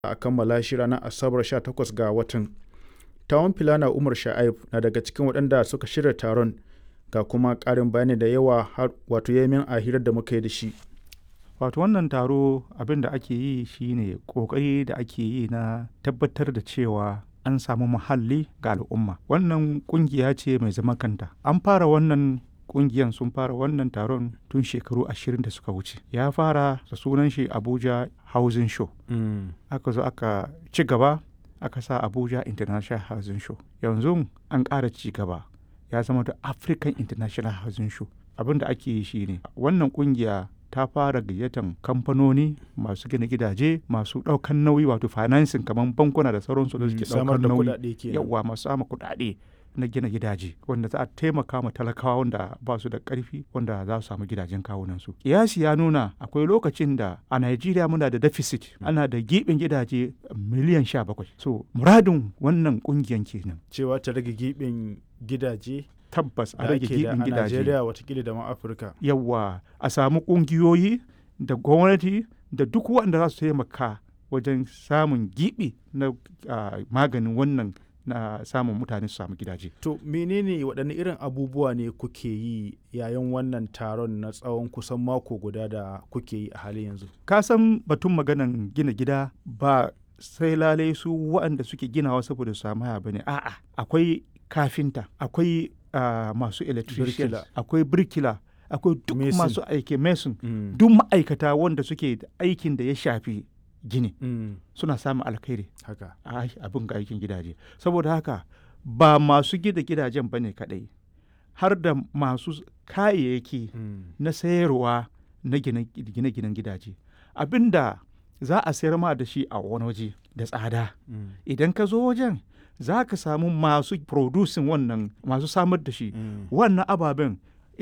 a kammala shi ranar asabar 18 ga watan tawon filana umar sha'aib na daga cikin waɗanda suka shirya taron ga kuma ƙarin bayani da yawa wato yamin a hirar da muka yi da shi wato wannan taro abin da ake yi shine ƙoƙari da ake yi na tabbatar da cewa an samu muhalli ga al'umma wannan ƙungiya ce mai zaman kanta an fara wannan kungiyan sun fara wannan taron tun shekaru ashirin da suka wuce ya fara da sunan shi abuja housing show mm. aka zo aka ci gaba aka sa abuja international housing show yanzu an ƙara ci gaba ya zama da african international housing show abin da ake yi shine wannan kungiya ta fara gayyatan kamfanoni masu gina gidaje masu ɗaukan nauyi wato financing kamar bankuna da sauransu da suke ɗaukar nauyi yawa masu sama kuɗaɗe na gina gidaje wanda za a taimaka ma talakawa wanda ba su da ƙarfi wanda za su samu gidajen kawunansu. Kiyasi ya nuna akwai lokacin da a Najeriya muna da deficit ana da giɓin gidaje miliyan sha bakwai. So muradin wannan ƙungiyan kenan. Cewa ta rage giɓin gidaje tabbas a rage giɓin gidaje. A Najeriya watakila da ma Afirka. Yawwa a samu ƙungiyoyi da gwamnati da duk wanda za su taimaka wajen samun giɓi na uh, maganin wannan na samun mutane su samu gidaje. To menene waɗanne irin abubuwa ne kuke yi yayin wannan taron na tsawon kusan mako guda da kuke yi a halin yanzu? Ka san batun maganan gina gida ba sai lalai su waɗanda suke ginawa saboda su samu haya bane a'a akwai kafinta akwai uh, masu electrician akwai birkila akwai duk masu aiki mason mm. duk ma'aikata wanda suke aikin da ya shafi gini mm. suna samun alkhairi haka abin ga aikin gidaje saboda haka ba masu gida gidajen bane kadai har da masu kayayyaki mm. na sayarwa na gine-ginen gidaje abinda za a sayar ma da shi a wani waje da tsada mm. idan ka zo wajen za ka samu masu producing wannan masu samar da shi wannan ababen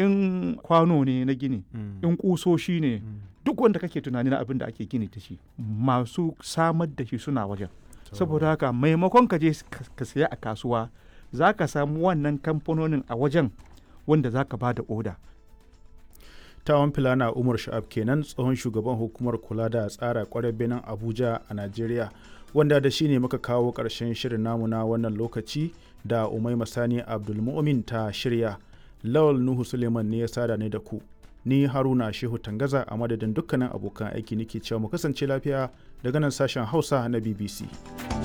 in kwano ne na gini in kusoshi ne duk wanda kake tunani na abin da ake gini da shi masu samar da shi suna wajen saboda haka maimakon ka je ka saya a kasuwa za ka samu wannan kamfanonin a wajen wanda za ka ba da oda tawon filana umar sha'ab kenan tsohon shugaban hukumar kula da tsara kwarar benin abuja a najeriya wanda da shi ne muka kawo ƙarshen shirin namu na wannan lokaci da umai masani abdulmumin ta shirya lawal nuhu suleiman ne ya sada ne da ku ni haruna shehu tangaza a madadin dukkanin abokan aiki nake cewa mu kasance lafiya daga nan sashen hausa na bbc